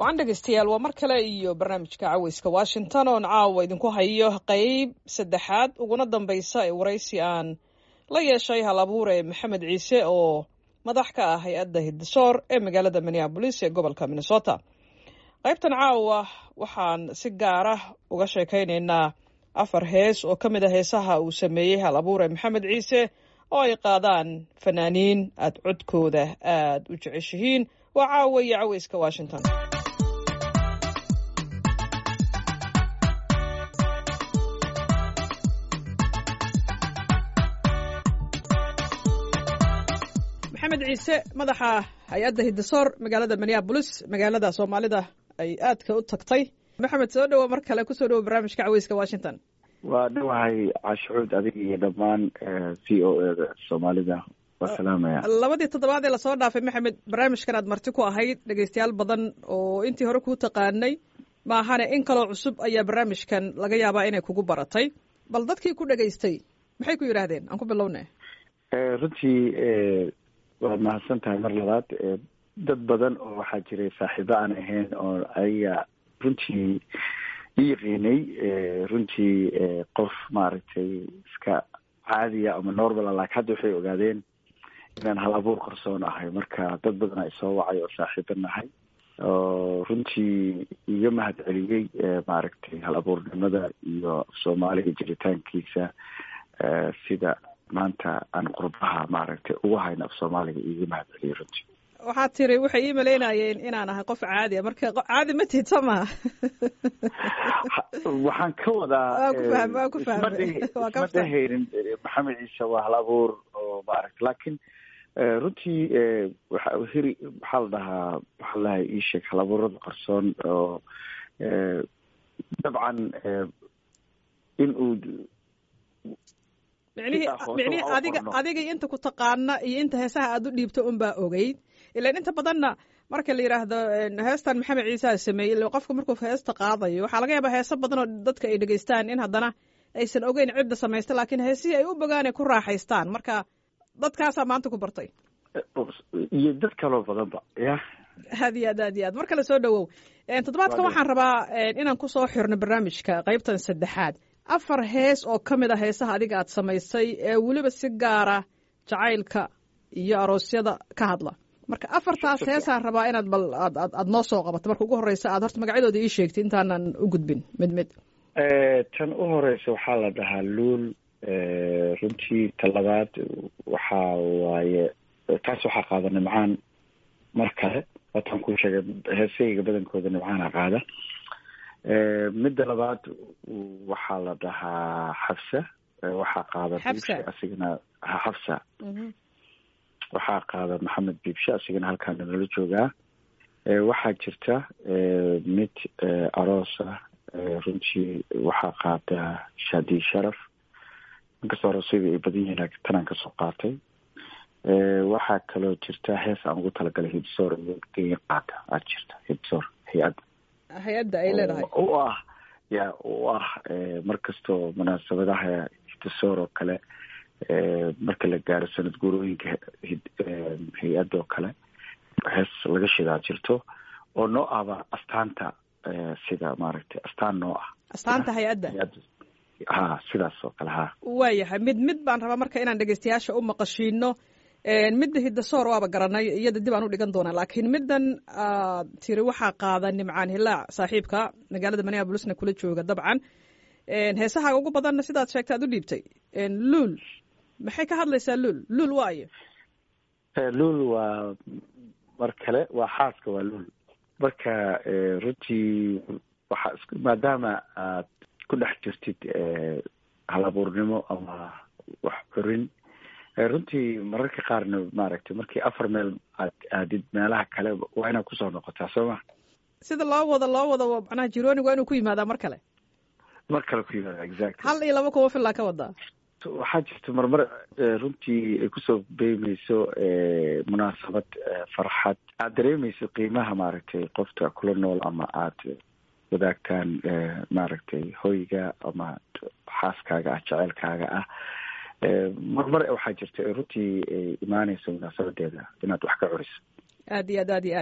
wacan dhegeystayaal waa mar kale iyo barnaamijka caweyska washington oon caawa idinku hayo qeyb saddexaad uguna dambeysa ee waraysi aan la yeeshay hal abuure maxamed ciise oo madax ka ah hay-adda hiddisoor ee magaalada minneabolis ee gobolka minnesota qaybtan caawa waxaan si gaara uga sheekaynaynaa afar hees oo ka mid a heesaha uu sameeyey hal abuure maxamed ciise oo ay qaadaan fanaaniin aad codkooda aad u jeceshihiin waa caawa iyo caweyska washington maxamed ciise madaxa hay-adda hiddisoor magaalada minneabolis magaalada soomaalida ay aadka u tagtay maxamed soo dhowo mar kale kusoo dhowo barnaamijka caweyska washington waa dhawahay cashucuud adiga iyo dhammaan v o eda soomaalida waa salaamaya labadii toddobaad ee lasoo dhaafay maxamed barnaamijkan aad marti ku ahayd dhegeystayaal badan oo intii hore kuu taqaanay maahane in kaloo cusub ayaa barnaamijkan laga yaabaa inay kugu baratay bal dadkii ku dhegaystay maxay ku yidhaahdeen aan ku bilowna runtii waad mahadsan tahay mar labaad dad badan oo waxaa jiray saaxiibo aan ahayn oo ayaga runtii i yaqiinay runtii qof maaragtay iska caadiya ama normala laakiin hadda waxay ogaadeen inaan hal abuur qarsoon ahay marka dad badan a isoo wacay oo saaxiibo nahay oo runtii iga mahad celiyey maaragtay hal abuurnimada iyo soomaaliga jiritaankiisa sida maanta aan qurbaha maaragtay ugu hayno af soomaaliga iiga mahad celiyey runtii waxaad tiri waxay ii malaynayeen inaan ahay qof caadi a marka caadi ma tihid soo maha waxaan ka wadaa waan ku fahmay isma dhehaynin maxamed ciise waa hal abuur oo maaragta laakiin runtii waxa hiri maxaa la dhahaa waxaa la dhahay ii sheeg hal abuurada qarsoon oo dabcan in uu micnihii micnihii adiga adiga inta ku taqaana iyo inta heesaha aad u dhiibto unbaa ogeyd ilan inta badanna marka la yidhaahdo heestan maxamed ciisaa sameeyey ila qofka markuu heesta qaadayo waxaa laga yaabaa heeso badan oo dadka ay dhegeystaan in haddana aysan ogeyn cidda samaysta laakiin heesihii ay u bogaan ay ku raaxaystaan marka dadkaasaa maanta ku bartay iyo dad kaloo badanba ya aad iyo aad aad iyo aad mar kale soo dhawow toddobaadkan waxaan rabaa inaan kusoo xirno barnaamijka qaybtan saddexaad afar hees oo ka mid a heesaha adiga aad samaysay ee weliba si gaara jacaylka iyo aroosyada ka hadla marka afartaas heesaan rabaa inaad bal aad aad aad noo soo qabato marka ugu horeysa aad horta magacyadooda ii sheegtay intaanan u gudbin mid mid tan u horeysa waxaa la dhahaa luul runtii ta labaad waxaa waaye taas waxaa qaada nimcaan mar kale wataan ku sheegay heesayga badankooda nimcaana qaada midda labaad waxaa la dhahaa xabsa waxaa qaada biibshe asigana xabsa waxaa qaada maxamed biibshe asigana halkaana nala joogaa waxaa jirta mid aroosa runtii waxaa qaada shaadi sharaf inkastoo aroosyada ay badan yihiin laakiin tanaan kasoo qaatay waxaa kaloo jirta hees aan ugu talagalay hidsoor iyo qaata aad jirta hidsoor hay-adda hay-adda ay leedahay u ah ya u ah mar kastoo munaasabadaha hiddisoor oo kale marka la gaaro sanad guurooyinka hay-adda oo kale hees laga shidaa jirto oo noo ahba astaanta sida maaragtay astaan noo ah astaanta hay-adda ha sidaas oo kale ha waayahay mid mid baan rabaa marka inaan dhegeystayaasha u maqashiino midda hiddasoor waaba garanay iyada dib aan u dhigan doonaa laakiin middan aad tiri waxaa qaada nimcaan hilaac saaxiibka magaalada minneabolisna kula jooga dabcan heesahaaga ugu badanna sidaad sheegta ad u dhiibtay luul maxay ka hadlaysaa luul luul waayo luul waa mar kale waa xaaska waa luul marka runtii waxaa is maadaama aad ku dhex jirtid halabuurnimo ama wax curin runtii mararka qaarna maaragtay markii afar meel aad aadid meelaha kale waa inaad kusoo noqotaa soo ma sida loo wado loo wado macnaha jironig waa inuu ku yimaadaa mar kale mar kale ku yimaada exactly hal iyo laba kuwa filaa ka wadaa waxaa jirta marmar runtii ay kusoo beymeyso munaasabad farxad aad dareemeyso qiimaha maaragtay qofta kula nool ama aad wadaagtaan maaragtay hoyga ama xaaskaaga ah jeceylkaaga ah marmar waxaa jirta runtii ay imaaneyso munaasabadeeda inaad wax ka curiso aad iyo aad aad iyo aad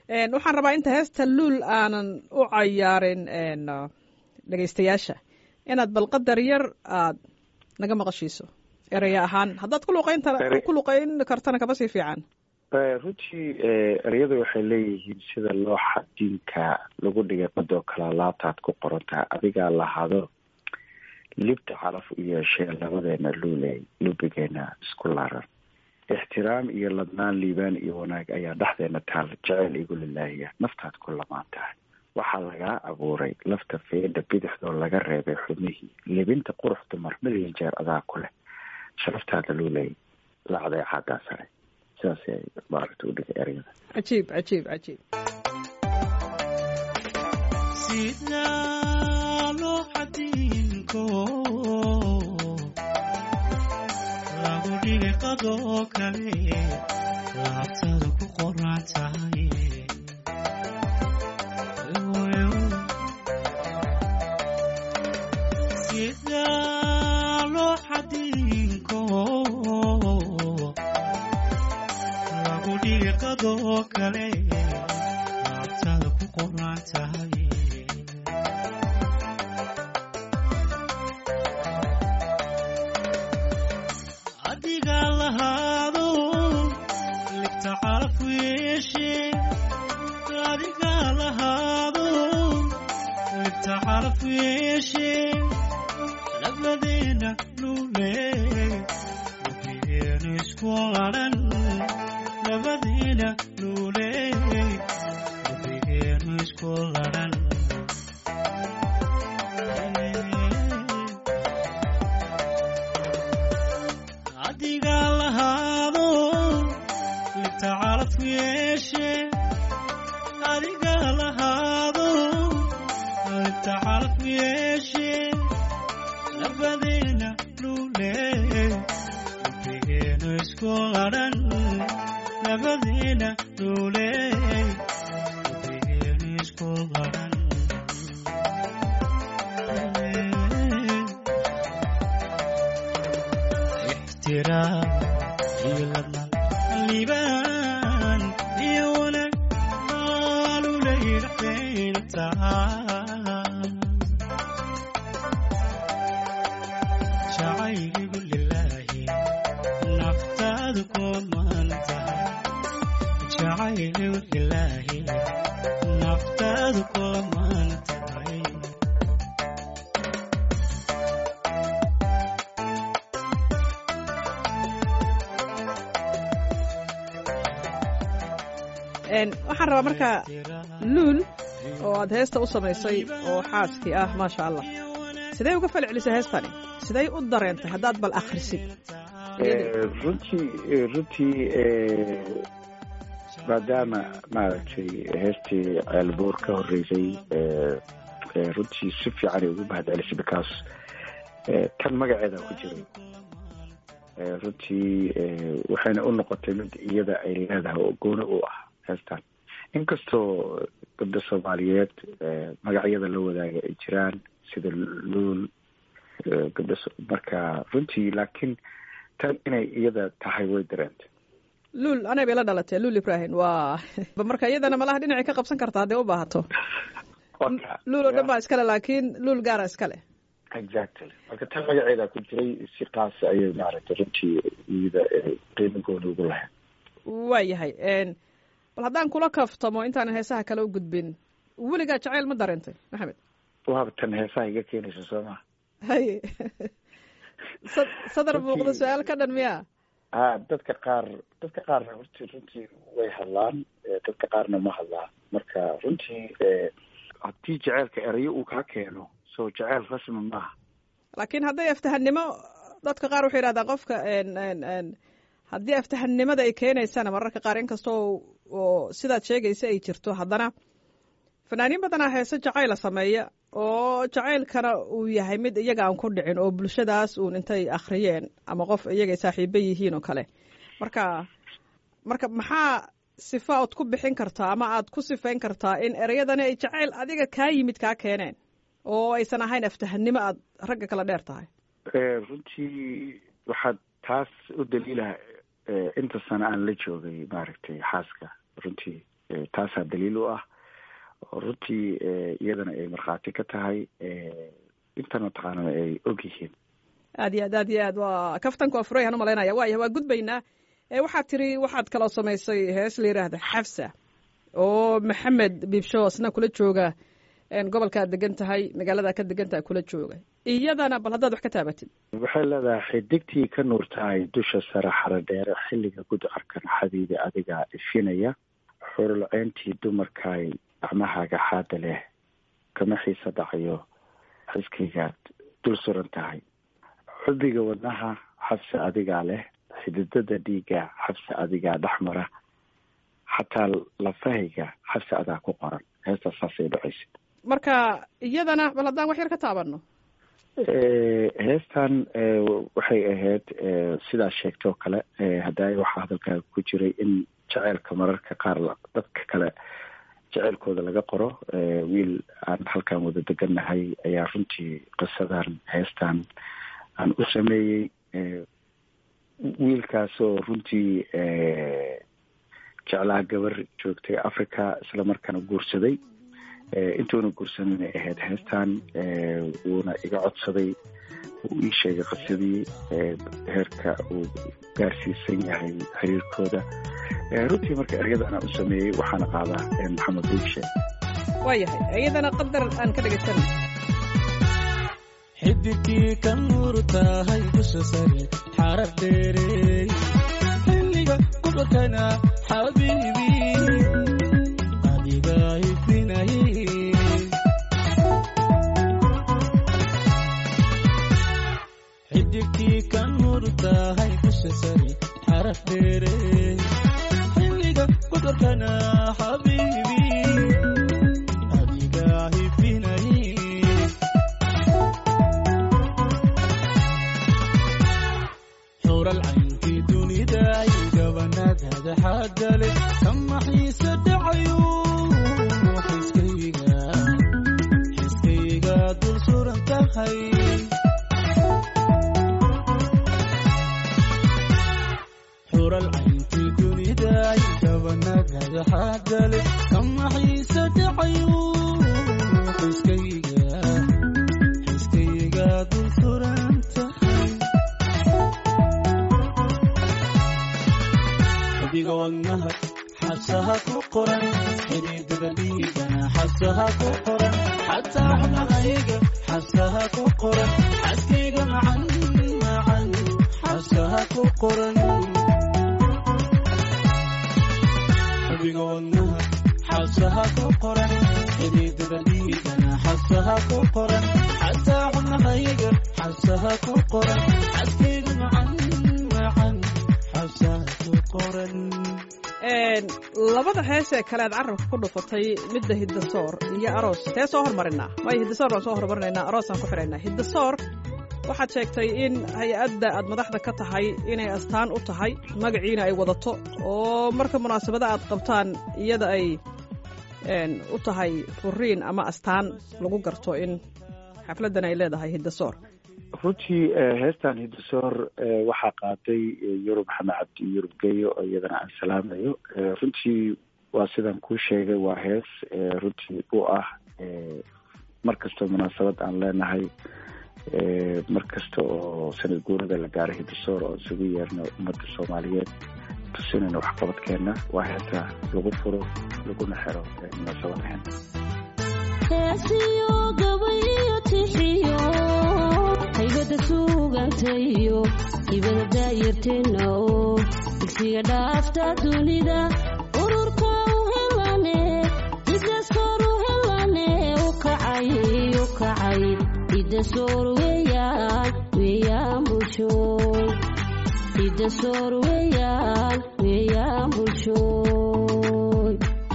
waxaan rabaa inta heesta luul aanan u cayaarin dhegaystayaasha inaad bal qadar yar aad naga maqashiiso eraya ahaan haddaad ku luqeynta ku luqeyn kartana kaba sii fiican runtii ereyada waxay leeyihiin sida looxa diinka lagu dhigay qadoo kale laabtaad ku qorantaha adigaa lahaado libta calaf u yeeshee labadeena luuley lubigeena isku laaran ixtiraam iyo ladnaan liibaan iyo wanaag ayaa dhexdeena taal jeceyl igu lilaahiya naftaad ku lamaan tahay waxaa lagaa abuuray lafta feedha bidixdoo laga reebay xubnihii libinta qurux dumar milyan jeer adaa ku leh sharaftaada luuley lacday caadaa sare sidaas ay maaragta u dhigay ereyada cajiib cajiib cajiib sidaa loo xadiinko lagu dhigay qadoo kale laabtada ku qoran tahay sidaa loo xadiinko lagu dhigay qadoo kale laabtada ku qoran tahay adiga lahaado libta calaf yeeshe adiga lahaado libta calaf yeeshe labadeena luule lubigeenu isku laran labadeena luule lubigeenu isku laran adiga lahaado libta calaf yeeshe adiga lahaado libta calaf yeeshe labadeena luule lubigeenu isku laran labadeena luule lubigeenu isku laran ixtiraam iyo ladnaan liibaan iyo wanaag maalulay dhexdayna tahay jacayligu lilaahi naftaadu kumaan tahay jacayligu lilaahi naftaadu kumaan tahay waxaan rabaa marka luul oo aad heesta u samaysay oo xaaskii ah maasha allah sidee uga fal celisay heestani sidey u dareentay haddaad bal akhrisid runtii runtii maadaama maaragtay heestii ceelboor ka horreysay runtii si fiican ay ugu mahad celisay because tan magaceeda ku jiray runtii waxayna u noqotay mid iyada ay leedahay oo gooni u ah heestan inkastoo gabda soomaaliyeed magacyada la wadaaga ay jiraan sida luul gabda marka runtii laakiin tan inay iyada tahay way dareentay luul anay bay la dhalatee luul ibrahim waa marka iyadana malaha dhinacay ka qabsan karta hadday u baahato luul oo dhan baa iskale laakiin luul gaara iskale exactly marka tan magaceeda ku jiray si kaas ayay maaragtay runtii iyada qiimo gooni ugu lahayd waa yahay bal haddaan kula kaftamo intaanan heesaha kale u gudbin weligaa jacayl ma dareentay maxamed waaba tan heesaha iga keenaysa soo maa haye sa- sadar muuqda su-aal ka dhan miya ha dadka qaar dadka qaarna hortii runtii way hadlaan dadka qaarna ma hadlaan marka runtii haddii jaceylka erayo uu kaa keeno so jaceyl rasmi maaha laakiin hadday aftahannimo dadka qaar waxay yidhahdaan qofka haddii aftahannimada ay keenaysana mararka qaar inkastoo oo sidaad sheegaysa ay jirto haddana fanaaniin badanaa heese jacayla sameeya oo jacaylkana uu yahay mid iyaga aan ku dhicin oo bulshadaas uun intay akhriyeen ama qof iyagay saaxiibo yihiin oo kale marka marka maxaa sifa ood ku bixin kartaa ama aad ku sifayn kartaa in ereyadani ay jacayl adiga kaa yimid kaa keeneen oo aysan ahayn aftahannimo aad ragga kala dheer tahay runtii waxaad taas u daliilaha inta sano aan la joogay maaragtay xaaska runtii taasaa daliil u ah oo runtii iyadana ay markhaati ka tahay intan mataqaanana ay og yihiin aad iyo aad aad iyo aad waa kaftanka waa furayaan umalaynaya waaya waa gudbaynaa waxaad tiri waxaad kaloo samaysay hees la yidhaahda xafsa oo maxamed biibsho isna kula jooga gobolkaad degan tahay magaalada ka degan tahay kula jooga iyadana bal haddaad wax ka taabatid waxay leedahay xidigtii ka nuurtahay dusha sare xaro dheere xilliga gudcarkan xabiibi adigaa ifinaya xurulceyntii dumarkaay gacmahaaga xaada leh kama xiisa dhacayo xiskaygaad dul suran tahay xubiga wadnaha xabse adigaa leh xididada dhiigga xabse adigaa dhexmara xataa lafahayga xabse adaa ku qoran heestaas saasay dhacaysa marka iyadana bal haddaan wax yar ka taabano heestan waxay ahayd sidaa sheegtay oo kale haddaay waxaa hadalkaaga ku jiray in jaceylka mararka qaar dadka kale jeceylkooda laga qoro wiil aan halkan wada degannahay ayaa runtii qisadan heestan aan u sameeyey wiilkaasoo runtii jeclaa gabar joogtay africa isla markaana guursaday intuuna guursanayna ahayd heestan wuuna iga codsaday uu ii sheegay qisadii heerka uu gaarsiisan yahay xiriirkooda runtii marka ereyada anaa u sameeyey waxaana qaadaa maxamed buugshe waayahay iyadana qadar aan ka dhegeysan xidigkii ka nuur tahay dusha sare xarar dheerey xilliga gudcurkana xabiibi adigaa ifinayay xidigkii ka nuur tahay dusha sare xarar dheerey xilliga gudcurkana xabiibi adigaa ifinayay xural caynkii dunida ay gabanaadada xaadale kama xiise dhacayo xiskayga xiskayga dul suran tahay xural caynkii dunida ay gabanaadada xaadale kama xiise dhacayo xiskayga xiskayga dul suran tahay adiga wadnaha xabsaha ku qoran xidhiidada dhiigana xabsaha ku qoran xataa xubnahayga xabsaha ku qoran xaskayga macan macan xabsaha ku qoran adiga wadnaha xabsaha ku qoran xidhiidada dhiigana xabsaha ku qoran xataa xubnahayga xabsaha ku qoran xaskayga macan macan xabsaha ku qoran labada hees ee kale aad carabka ku dhufatay midda hiddasoor iyo aroos tee soo hormarinaa waayo hiddasoor baan soo hormarinaynaa aroosaan ku xidhaynaa hiddasoor waxaad sheegtay in hay-adda aad madaxda ka tahay inay astaan u tahay magaciina ay wadato oo marka munaasabada aad qabtaan iyada ay u tahay furiin ama astaan lagu garto in xafladdan ay leedahay hiddasoor runtii heestan hiddasoor waxaa qaaday yurub maxamed cabdi yurub geyo oo iyadana aan salaamayo runtii waa sidaan kuu sheegay waa hees runtii u ah mar kastoo munaasabad aan leenahay mar kasta oo sanad guurada la gaaro hiddasoor oo isugu yeerno ummadda soomaaliyeed tusinayna waxqabadkeena waa heesa lagu furo laguna xiro munaasabadahen heesiyo gabayo tixiyo haybada suugantayo hibada daayarteena oo digsiga dhaafta dunida ururka u helane hidasoor u helane u kacay u kacay hidasoor weeyaan weeyaan bulshooy hidasoor weeyaan weeyaan bulshooy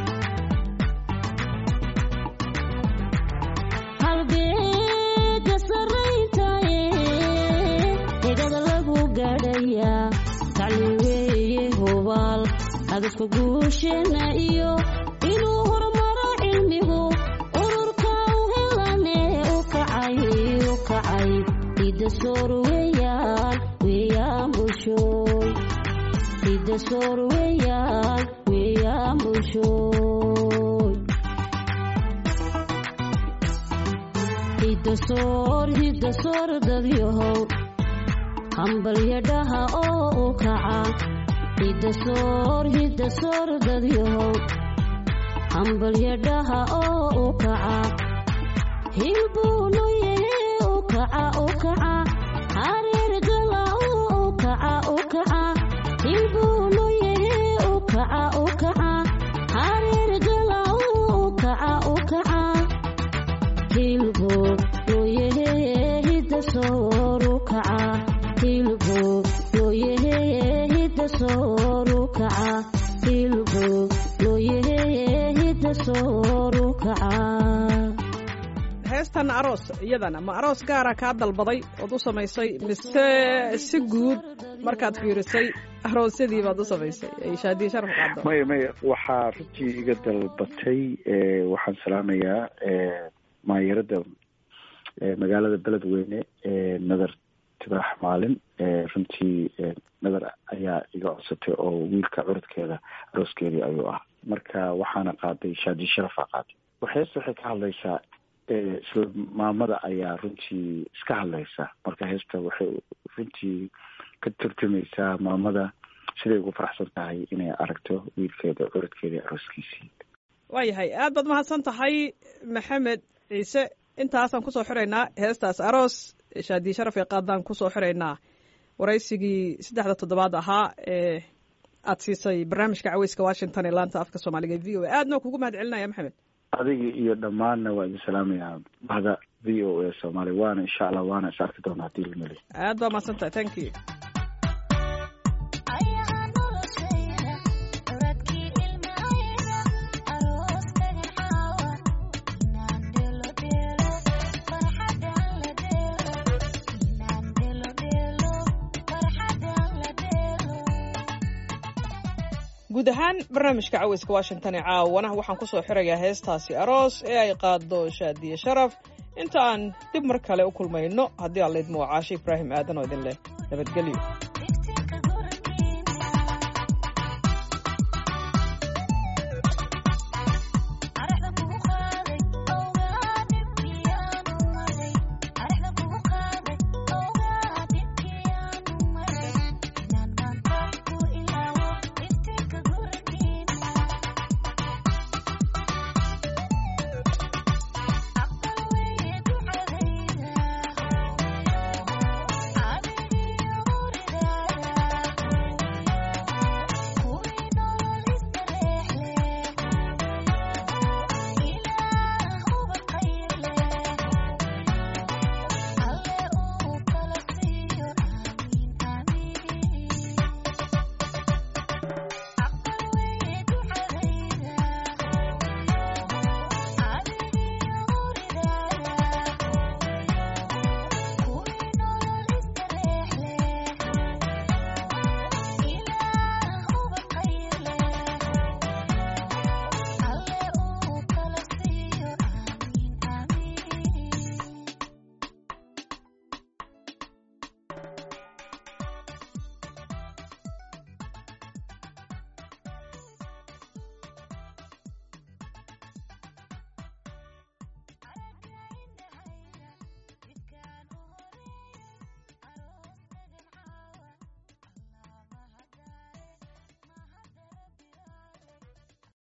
halbeega sarrayntaye hegada lagu gaadhayaa tacliin weeye hubaal hadafka guusheena iyo inuu horumaro cilmigu ururka u helane u kacay u kacay hidasoor weeyaan weeyaan bulshooy hidasoor weeyaan weeyaan hayaamushoy hidasoor hidasoor dadyahow hambalyadhaha oo u kaca hidasoor hidasoor dadyahow hambalyadhaha oo u kaca hilbuunuye u kaca u kaca hareergala u kaca u kaca hilbuunuye u kaca u kaca hareergala u kaca u kaca hilbu looyahe hidasooru kaca hilbu looyahe hidasooru kaca hilbu looyahe hidasooru kaca heestan aroos iyadana ma aroos gaara kaa dalbaday ood u samaysay mise si guud markaad fiirisay aroosyadii baad u samaysay ay shaadiye sharaf qaado maya maya waxaa runtii iga dalbatay waxaan salaamayaa maayarada magaalada beledweyne nadar tibaax maalin runtii nadar ayaa iga codsatay oo wiilka curadkeeda arooskeedii ayuu ah marka waxaana qaaday shaadi sharafa qaaday heesta waxay ka hadlaysaa isla maamada ayaa runtii iska hadlaysa marka heesta waxay runtii ka turjumaysaa maamada siday ugu faraxsan tahay inay aragto wiilkeeda curadkeedii arooskiisii waayahay aad baad mahadsan tahay maxamed ciise intaasaan kusoo xiraynaa heestaas aroos shaadiye sharaf ee qaadaan kusoo xiraynaa waraysigii saddexda toddobaad ahaa ee aad siisay barnaamijka caweyska washington ee laanta afka soomaaliga v o a aadna kugu mahad celinaya maxamed adiga iyo dhammaanna waa idin salaamayaa bahda v o a soomaaliya waana insha allah waana is arki doona haddii lameli aad baa mahadsan tahay thank you guud ahaan barnaamijka caweyska washington ee caawana waxaan kusoo xirayaa heestaasi aroos ee ay qaado shaadiye sharaf inta aan dib mar kale u kulmayno haddii aan laydmo caashe ibraahim aadan oo idin leh nabadgelyo